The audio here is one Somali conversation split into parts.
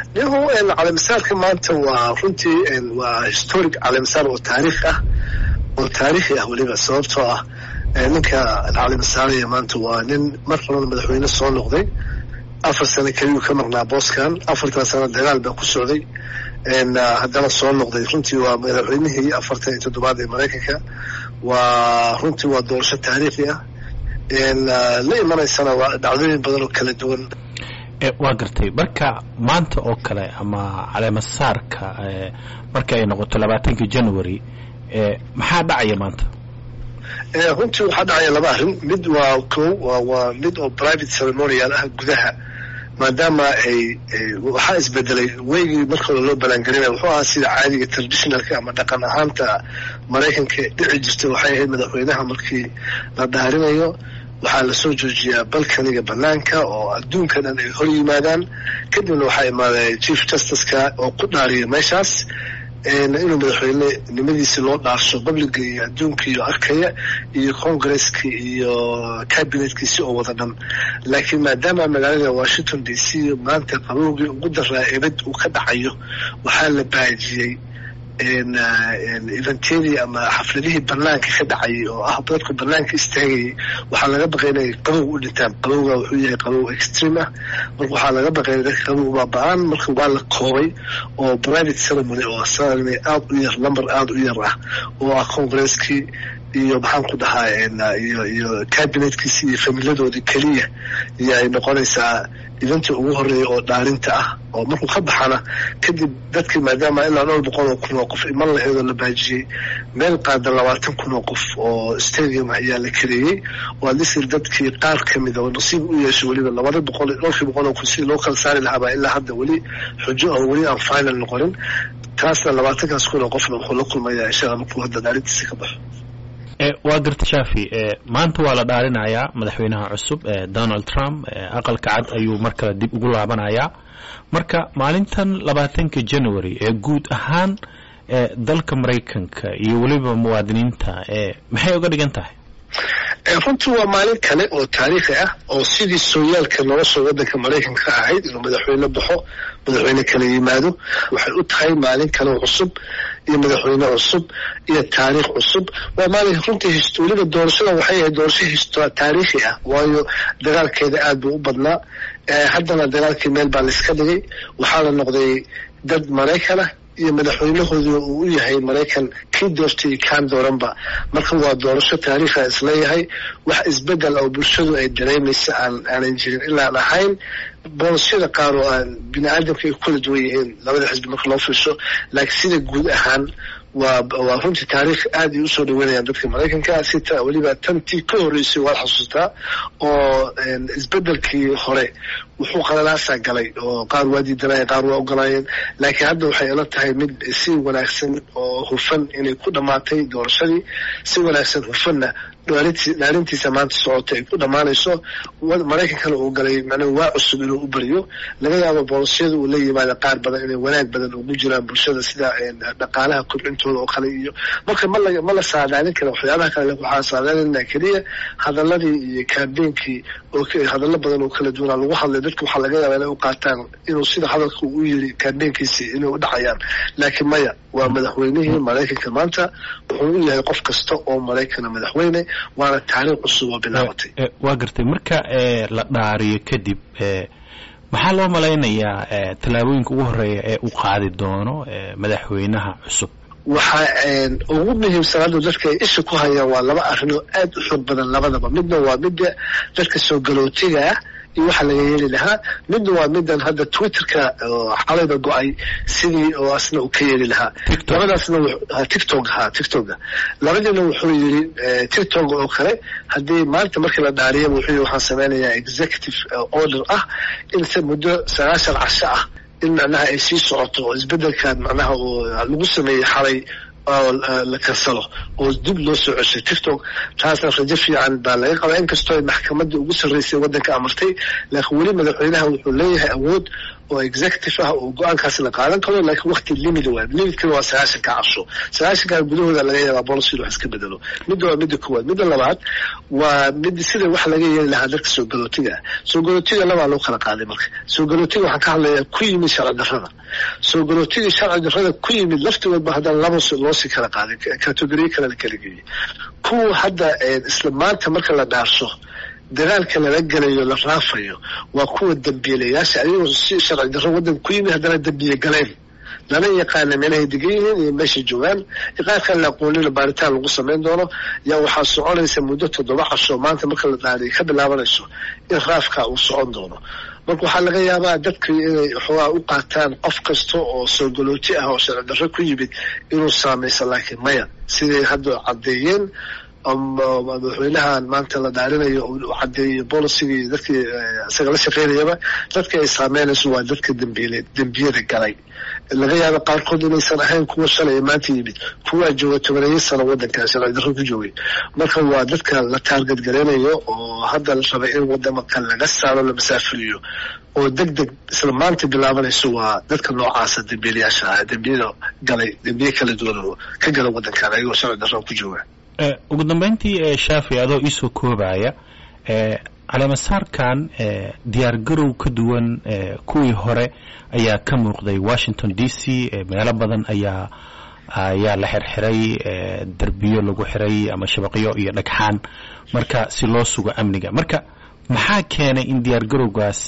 nihu caleemisaarka maanta waa runtii waa historic caleemisaar oo taariikh ah oo taariikhi ah weliba sababtoo ah ninka caleemisaaraya maanta waa nin mar horena madaxweyne soo noqday afar sano keliyuu ka marnaa booskan afartan sano dagaal baa ku socday haddana soo noqday runtii waa madaxweynihii afartan iyo toddobaad ee maraykanka waa runtii waa doorasho taariikhi ah la imanaysana waa dhacdooyin badan oo kala duwan waa gartay marka maanta oo kale ama caleemasaarka marka ay noqoto labaatankii january maxaa dhacaya maanta runtii waxaa dhacaya laba arrin mid waa ko waa mid oo private ceremonial ah gudaha maadaama ay waxaa isbedelay weygii marka hore loo balaangelinaya wuxuu ahaa sida caadiga traditionalka ama dhaqan ahaanta maraykanka dhici jirtay waxay ahayd madaxweynaha markii la dhaarinayo waxaa lasoo joojiyaa balkaniga banaanka oo adduunka dhan ay hor yimaadaan kadibna waxaa imaaday chief justiceka oo ku dhaariya meeshaas inuu madaxweyne nimadiisi loo dhaarsho babliga iyo adduunka iyo arkaya iyo congresski iyo cabinetkiisi oo wada dhan laakiin maadaama magaalada washington d c maanta qabowgii ugu daraa ebad uu ka dhacayo waxaa la baajiyey eventedii ama xafladihii banaanka ka dhacayay oo ah dadku banaanka istaagayay waxaa laga baqay inay qabow u dhintaan qabowga wuxuu yahay qabow extreme ah marka waxaa laga baqay dadka qabow baa ba-aan marka waa la koobay oo private ceremony oo ceremony aada u yar number aada u yar ah oo ah congresskii iyo maxaan ku dhahaa iyo iyo cabinetkiisi iyo familadoodii keliya iyo ay noqonaysaa idantii ugu horeeya oo dhaarinta ah oo markuu ka baxana kadib dadkii maadaama ilaa dhowr boqol oo kun oo qof iman laheedoo la baajiyey meel qaada labaatan kun oo qof oo stadium ayaa la kareeyey oo adisir dadkii qaar ka mida oo nasiib u yeeshay weliba labada boqol dhowrkii boqol oo kun sidii loo kala saari lahaabaa ilaa hadda weli xujo oo weli aan final noqonin taasna labaatankaas kun oo qofna wuxuu la kulmayaa inshaalla markuu hadda dhaarintiisa ka baxo waa garta shaafi maanta waa la dhaarinayaa madaxweynaha cusub donald trump aqalka cad ayuu mar kale dib ugu laabanayaa marka maalintan labaatanka january ee guud ahaan dalka maraykanka iyo weliba muwaadiniinta maxay uga dhigan tahay runtii waa maalin kale oo taariikhi ah oo sidii sooyaalka nolosha waddanka maraykanka ka ahayd inuu madaxweyne baxo madaxweyne kala yimaado waxay u tahay maalin kale cusub iyo madaxweyne cusub iyo taariikh cusub waa maalin runtii weliba doorashada waxay ahayd doorasho taariikhi ah waayo dagaalkeeda aad buu u badnaa haddana dagaalkii meel baa laiska dhigay waxaa la noqday dad maraykan ah iyo madaxweynahooda uu u yahay maraykan kii doortay iyo kaan dooranba marka waa doorasho taariikha isleeyahay wax isbedel oo bulshadu ay dareemaysa aan aanan jirin ilaan ahayn boolosyada qaar oo aan bini aadamka ay kula duwan yihiin labada xisbi marka loo fiirsho laakiin sida guud ahaan waa waa runtii taariikh aad ay usoo dhaweynayaan dadka maraykanka sita weliba tantii ka horreysay waad xasuustaa oo isbedelkii hore wuxuu qalalaasaa galay oo qaar waa diidanayeen qaar waa ogolaayeen laakiin hadda waxay ila tahay mid si wanaagsan oo hufan inay ku dhammaatay doorashadii si wanaagsan hufanna dhaarintiisa maanta socota ay ku dhammaanayso maraykankana uu galay macnaha waa cusub inuu u bariyo laga yaabo boolosyada uu la yimaada qaar badan inay wanaag badan ugu jiraan bulshada sida dhaqaalaha kobcintooda oo kale iyo marka mala ma la saadaalin kara waxyaabaha kale waxaa saadaalinaa keliya hadaladii iyo kaambeenkii oo hadallo badan oo kala duwanaa lagu hadlay dadka waxaa laga yaabaa inay u qaataan inuu sida hadalka uu yiri kaambeenkiisi inay u dhacayaan laakiin maya waa madaxweynihii maraykanka maanta wuxuu u yahay qof kasta oo maraykana madaxweyne waana taariikh cusub oo bilaabatay waa gartay marka la dhaariyo kadib maxaa loo malaynayaa tallaabooyinka ugu horeeya ee u qaadi doono madaxweynaha cusub waxaa ugu muhiimsan hadda dadka ay isha ku hayaan waa laba arrin oo aad u xoog badan labadaba midna waa midda dadka soo galootiga ah iyo waxa laga yeeli lahaa midna waa midan hadda twitterka xalayba go-ay sidii oo asna uu ka yeeli lahaa labadaasna tictok ha tictoka labadiina wuxuu yiri tictok oo kale haddii maanta markii la dhaariyaba wuxuu yiri waxaan sameynayaa executive order ah in muddo sagaashan casho ah in macnaha ay sii socoto oo isbedelkan macnaha uu lagu sameeyey xalay oo la kansalo oo dib loo soo ceshay tictok taasna rajo fiican baa laga qabaa inkastoo ay maxkamadda ugu sarreysay waddanka amartay laakiin weli madaxweynaha wuxuu leeyahay awood oo executive ah oo go-aankaasi la qaadan karo laakiin wakti limit waa limitkana waa sagaashanka casho sagaashanka gudahooda laga yaabaa policy wax iska bedelo midda waa midda koowaad midda labaad waa mid sida wax laga yeeli lahaa dadka soo galootiga ah soo galootiga labaa loo kala qaaday marka soo galootiga waxaan ka hadlayaa ku yimid sharci darrada soo galootiga sharci darrada ku yimid laftigoodba haddana laba loosii kala qaaday kategoriye kale la kala geeyey kuwa hadda isla maanta marka la dhaarso dagaalka lala gelayo la raafayo waa kuwa dambiilayaasha ayagoo si sharci darro waddanka ku yimid haddana dambiye galeen lana yaqaana meelahay degan yihiin iyo meeshay joogaan iqaarkaan la aqoonina baaritaan lagu samayn doono yaa waxaa soconaysa muddo toddoba casho maanta marka la dhaariyo ka bilaabanayso in raafka uu socon doono marka waxaa laga yaabaa dadka inay waxoogaa u qaataan qof kasta oo soo galooti ah oo sharci darro ku yimid inuu saamayso laakiin maya siday hadda caddeeyeen madaxweynahan maanta la dhaarinayo uu cadeeyo bolicigii dadkii isaga la shaqeynayaba dadka ay saameynayso waa dadka dambiile dembiyada galay laga yaabo qaarkood inaysan ahayn kuwa shalay maanta yimid kuwaa jooga tobaneeyo sano waddankan sharci darro ku joogay marka waa dadka la taargad gareynayo oo hadda la rabay in wadamaka laga saaro la masaafuriyo oo deg deg isla maanta bilaabanayso waa dadka noocaasa dambiilayaasha ah dembiyada galay dembiye kala duwan oo ka gala waddankan ayagoo sharci darro ku jooga ugu dambeyntii shaafi adoo iisoo koobaya caleemasaarkan diyaar garow ka duwan kuwii hore ayaa ka muuqday washington d c meelo badan ayaa ayaa la xirxiray derbiyo lagu xiray ama shabaqyo iyo dhagxaan marka si loo sugo amniga marka maxaa keenay in diyaar garowgaas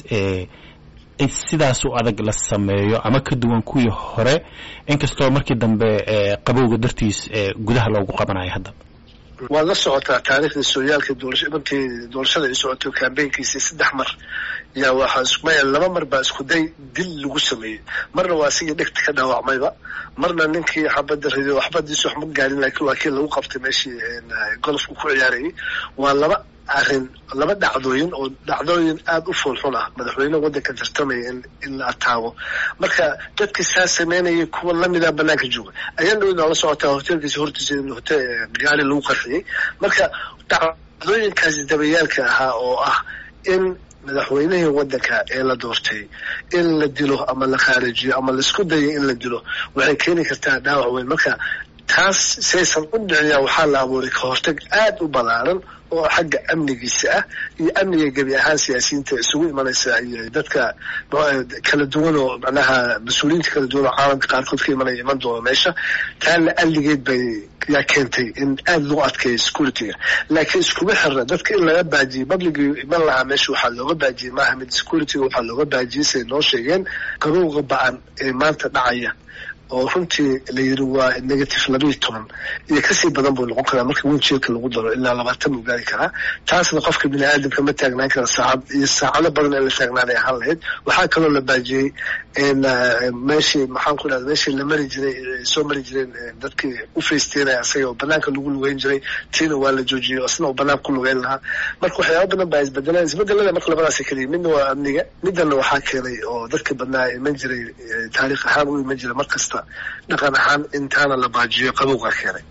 sidaas u adag la sameeyo ama ka duwan kuwii hore inkastoo markii dambe qabowga dartiis gudaha loogu qabanayo hadda waad la socotaa taariikhdii sooyaalka markii doorashada ay socotay kambeynkiisii saddex mar yaa waxaa maya laba mar baa isku day dil lagu sameeyey marna waa asigii dhegta ka dhaawacmayba marna ninkii xabadda riday waxbadiisu wax ma gaarin laakiin waa kii lagu qabtay meeshii golofku ku ciyaarayay waa laba arrin laba dhacdooyin oo dhacdooyin aada u foolxun ah madaxweyne waddanka tartamaya in in la ataago marka dadkii saa sameynayay kuwa lamida banaanka jooga ayaan dhowna la socotaa hoteelkiisa hortiisa in hotel gaari lagu qarxiyey marka dhacdooyinkaasi dabayaalka ahaa oo ah in madaxweynihii waddanka ee la doortay in la dilo ama la khaarijiyo ama laisku dayo in la dilo waxay keeni kartaa dhaawac weyn marka taas saysan u dhiciyaa waxaa la abuuray ka hortag aada u ballaaran oo xagga amnigiisa ah iyo amniga gebi ahaan siyaasiyiinta isugu imanaysa iyo dadka kala duwan oo macnaha mas-uuliyiinta kala duwan oo caalamka qaarkood ka imanaya iman doona meesha taana alligeed bay yaa keentay in aada loo adkeeyo securityga laakiin iskuma xirna dadka in laga baajiyey publicii iman lahaa meesha waxaa looga baajiyey maaha mid securityga waxaa looga baajiyey siay noo sheegeen qabowga ba-an ee maanta dhacaya oo runtii la yiri waa negative labayo toban iyo kasii badan buu noqon karaa marka winjeelka lagu daro ilaa labaatan buu gaari karaa taasna qofka bini aadamka ma taagnaan kara saacad iyo saacado badan in la taagnaanay ahaan lahayd waxaa kaloo la baajiyey meeshii maxaan ku dhahda meeshii la mari jiray soo mari jireen dadkii u faysteynaya asaga oo banaanka lagu lugeyn jiray tiina waa la joojiyey isna oo banaanka ku lugeyn lahaa marka waxyaaba badan baa isbedeleen isbedelada marka labadaas keliya midna waa amniga midana waxaa keenay oo dadka badnaa iman jiray taariikh ahaan u iman jiray mar kasta dhaqan ahaan intaana la baajiyo qabowgaa keenay